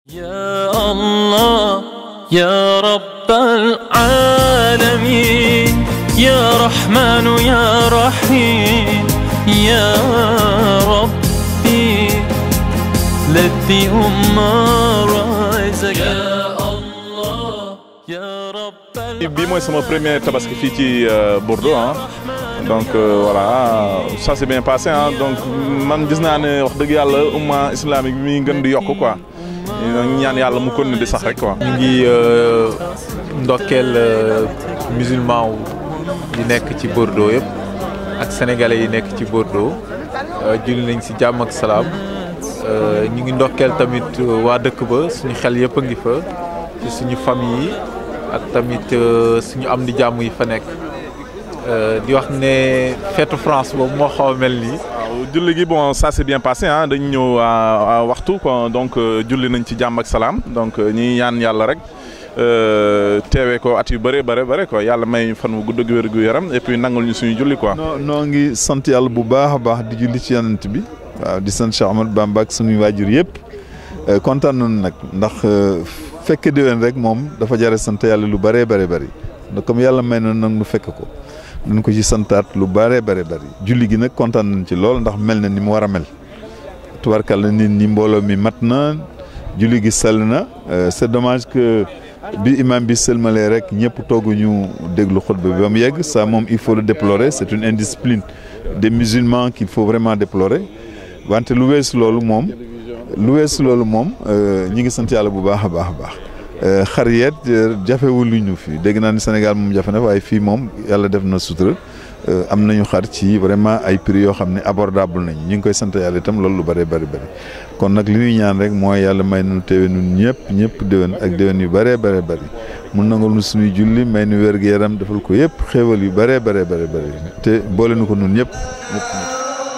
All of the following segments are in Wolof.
يا الله يا رب العالمين يا رحمن يا رحيم يا ربي لدي أم رزق يا الله يا رب bii mooy sama premier tabaski fii ci Bordeaux ah donc euh, voilà ça s'est bien passé ah donc man gis naa ne wax dëgg yàlla umma islamique bi mi ngi gën di yokk quoi ñaan yàlla mu continuer di sax rek quoi. ñu ngi ndokkeel musulman wu yi nekk ci Bordeaux yëpp ak sénégalais yi nekk ci Bordeaux julli nañ si jàmm ak salaam ñu ngi ndokkeel tamit waa dëkk ba suñu xel yëpp a ngi fa ci suñu famille yi ak tamit suñu am di jàmm yi fa nekk di wax ne fête France boobu moo xaw a mel nii. waaw julli gi bon ça s'est bien passé ah dañu ñëw à waxtu quoi donc julli nañ ci jàmm ak salaam donc ñi ñaan yàlla rek teewee ko at yu bëre bëre bëre quoi yàlla may fan wu gudd ak wér gu yaram et puis nangul ñu suñu julli quoi. noo noo ngi sant yàlla bu baax a baax di julli ci yonent bi waaw di sant Cheikh Ahmadou Bamba ak suñuy waajur yëpp kontaan nañu nag ndax fekk déwén rek moom dafa jare sant yàlla lu bëree bëri bëri ndax comme yàlla may na nag nu fekk ko. dañ ko ci santaat lu bare bare bari julli gi nag kontaan nañ ci lool ndax mel na ni mu war a mel tubarkalla nit ñi mbooloo mi mat na julli gi sell na c'est dommage que bi imam bi sëlmalee rek ñëpp tooguñu déglu xutba bi ba mu yegg ça moom il faut le déplorer c'est une indiscipline des musulmans qu'il faut vraiment déplorer wante lu weesu loolu moom lu weesu loolu moom ñi ngi sant yàlla bu baax a baax a baax xar yeet jafewul lu ñu fi dégg naa ni Sénégal moom jafe na waaye fii moom yàlla def na sutura am nañu xar ci vraiment ay prix yoo xam ne abordable nañ ñu ngi koy sant yàlla itam loolu lu bëree bëri bëri kon nag li ñuy ñaan rek mooy yàlla may nu teewe nun ñëpp ñëpp déwén ak déwén yu bëree bëri bëri mun nangal nu suñuy julli may nu wér gu yaram defal ko yëpp xéewal yu bëree bëree bëri bëri te boole nu ko nun ñëpp ñëpp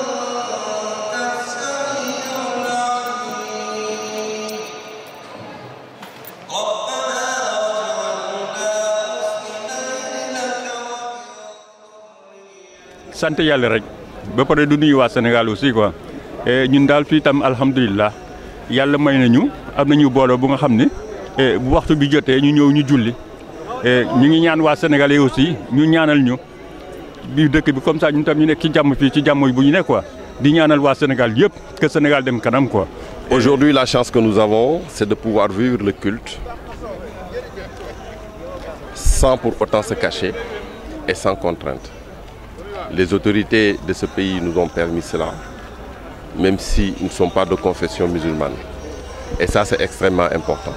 sant yàlla rek ba pare du nuyu waa Sénégal aussi quoi ñun daal fii tam alhamdulilah yàlla may nañu am nañu booloo bu nga xam ne bu waxtu bi jotee ñu ñëw ñu julli ñu ngi ñaan waa sénégalais aussi ñu ñaanal ñu biir dëkk bi comme ça ñun tam ñu nekk ci jàmm fii ci jàmm bu ñu nekk quoi di ñaanal waa Sénégal yëpp que Sénégal dem kanam quoi. Aujourd'hui, la chance que nous avons, c'est de pouvoir vivre le culte sans pour autant se cacher et sans contrainte. Les autorités de ce pays nous ont permis cela, même s'ils ne sont pas de confession musulmane. Et ça, c'est extrêmement important.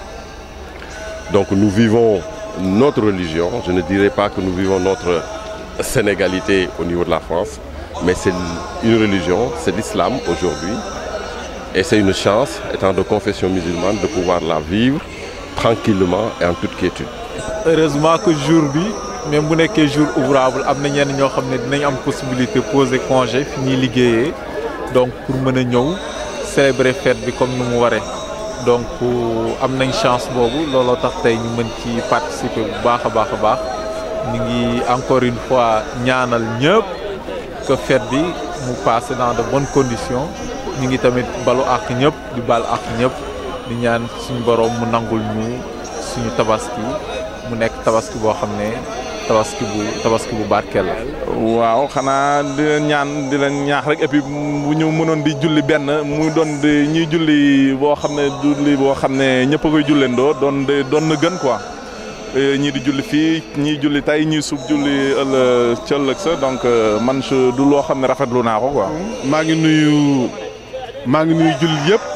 Donc nous vivons notre religion. Je ne dirais pas que nous vivons notre sénégalité au niveau de la France, mais c'est une religion, c'est l'islam aujourd'hui. Et c'est une chance, étant de confession musulmane, de pouvoir la vivre tranquillement et en toute quiétude. heureusement que jour bi même bu nekkee jour ouvrable am na ñenn ñoo xam ne dinañ am possibilité poser congé fi ñuy liggéeyee donc pour mën a ñëw célébrer fête bi comme ni mu waree donc am nañ chance boobu looloo tax tey ñu mën ci participer bu baax a baax a baax ñu ngi encore une fois ñaanal ñëpp que fête bi mu passe dans de bonnes conditions ñu ngi tamit balu àq ñëpp di bal àq ñëpp di ñaan suñu borom mu nangul ñu suñu tabaski mu nekk tabaski boo xam ne tabaski bu tabaski bu barkeel la. waaw xanaa di leen ñaan di leen ñaax rek et puis bu ñu mënoon di julli benn mu doon di ñuy julli boo xam ne julli boo xam ne ñëpp a koy julleendoo doon de doon na gën quoi. ñii di julli fii ñii julli tey ñii suuf julli ëllëg ca ëllëg sa donc man du loo xam ne rafetlu naa ko quoi. maa ngi nuyu maa ngi nuyu jullit yëpp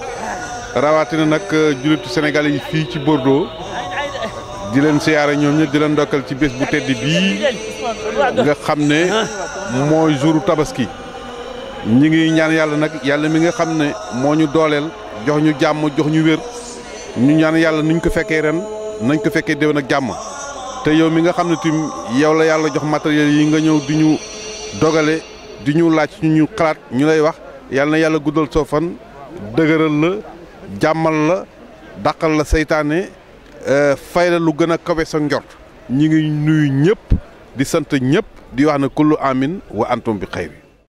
rawatina nag jullitu Sénégal yi fii ci Bordeaux. di leen siyaare ñoom ñëpp di leen ndokkal ci bés bu tedd bii nga xam ne mooy jouru tabaski ñi ngi ñaan yàlla nag yàlla mi nga xam ne moo ñu dooleel jox ñu jàmm jox ñu wér ñu ñaan yàlla nuñ ko fekkee ren nañ ko fekkee déwén ak jàmm te yow mi nga xam ne tim yow la yàlla jox matériel yi nga ñëw di ñu dogale di ñu laaj ñu ñu xalaat ñu lay wax yàlla na yàlla guddal soo fan dëgëral la jàmmal la dàqal la seytaane fay la lu gën a kawe sa njort ñi ngi nuyu ñëpp di sant ñëpp di wax ne kullu amin wa antum bi xayri